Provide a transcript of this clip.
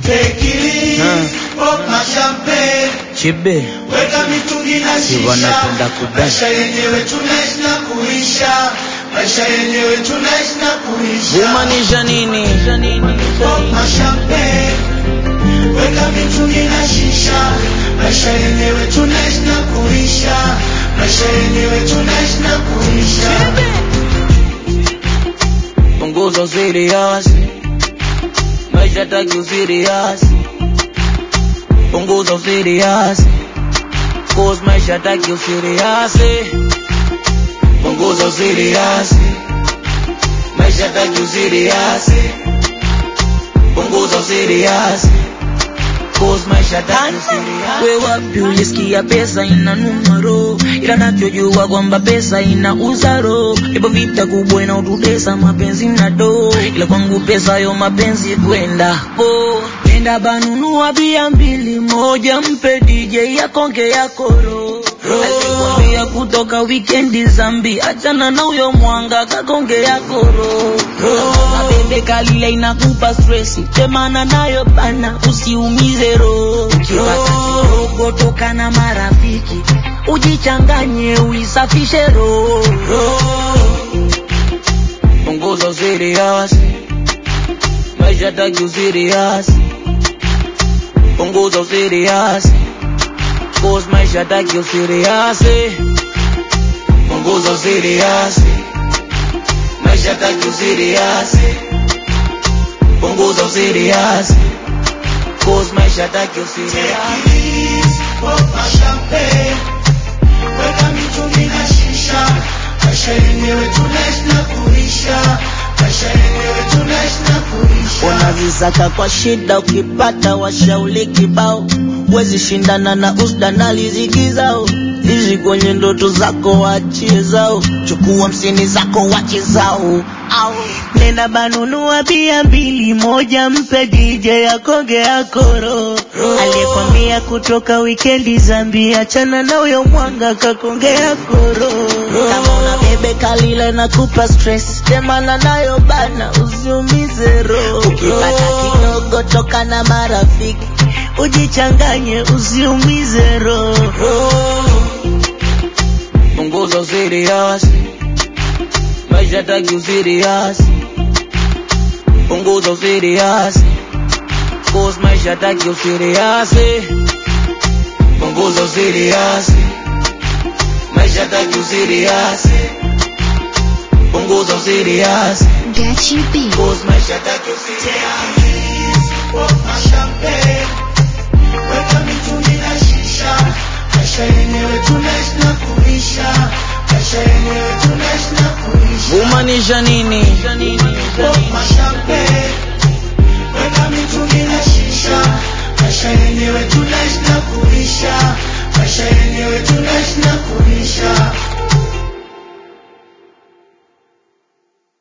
Take it easy, pop my champagne. Chibe Weka mitungi na Si shisha. wanapenda kubang. Maisha yenyewe tunaishi na kuisha. Maisha yenyewe tunaishi na kuisha. humaanisha nini? Pop my champagne. Weka mitungi na shisha. Maisha yenyewe tunaishi na kuisha. Maisha yenyewe tunaishi na kuisha. Punguza usirias, maisha taki usirias. Punguza usirias, cause maisha taki usirias. Punguza usirias, maisha taki usirias. Punguza usirias, cause maisha taki usirias. We wapi ulisikia pesa inanunua roho, ila nachojua kwamba pesa inauza roho. Ipo vita kubwa inaotutesa mapenzi na do, ila kwangu pesa yo mapenzi kwenda po nenda banunua bia mbili, moja mpe DJ akonge ya koro alikwambia kutoka wikendi zambi, achana na huyo mwanga kakonge ya koro mabebe kalile inakupa stresi, temana nayo bana, usiumize roho. Ukipata kidogo toka na marafiki, ujichanganye uisafishe roho. Punguza usirias, maisha taki usirias. Punguza usirias, cause maisha taki usirias. Punguza usirias, maisha taki usirias. Punguza usirias, cause maisha taki usirias. Take it easy, pop my champagne. Weka mitungi na shisha. Maisha yenyewe tunaishi na kuisha. Maisha yenyewe tunaishi na kuisha. Unazisaka kwa shida, ukipata washauri kibao, wezi shindana na usda na riziki zao. Ishi kwenye ndoto zako, wachie zao, chukua hamsini zako, wache zao. Au nenda banunua bia mbili, moja mpe DJ akonge akoro. Aliyekwambia kutoka wikendi Zambi, achana na huyo mwanga kakonge akoro. Kama una bebe kalile na kupa stress, temana nayo bana, usiumize roho. Ukipata kidogo toka na marafiki, ujichanganye, usiumize roho. Punguza usirias, maisha taki usirias. Punguza usirias, cause maisha taki usirias. Punguza usirias, maisha taki usirias. Punguza usirias, Get you beat. cause maisha taki usirias. Pop my champagne. Weka mitungi na shisha. Maisha yenyewe tunaishi na kuisha. Maisha yenyewe tunaishi na kuisha. Humaanisha nini?